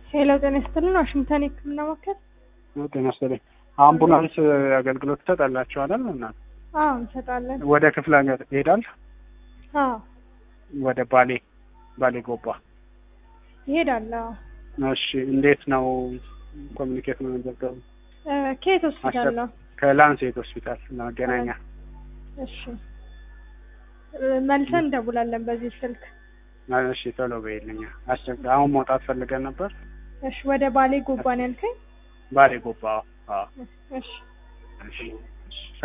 ሄሎ ጤና ይስጥልን ዋሽንግተን የህክምና ማዕከል ጤና ይስጥልኝ። አምቡላንስ አገልግሎት ትሰጣላችሁ አይደል? እና አዎ እንሰጣለን ወደ ክፍለ ሀገር ይሄዳል? አዎ ወደ ባሌ ባሌ ጎባ። ይሄዳል አዎ እሺ፣ እንዴት ነው ኮሚኒኬት መዘገቡ? እ ከየት ሆስፒታል ነው ከላንሴት ሆስፒታል መገናኛ። እሺ እ መልሰን እንደውላለን በዚህ ስልክ እሺ፣ ቶሎ በይልኛ። አስቸግ አሁን መውጣት ፈልገን ነበር። እሺ ወደ ባሌ ጎባን ያልከኝ ባሌ ጎባ። አዎ። እሺ እሺ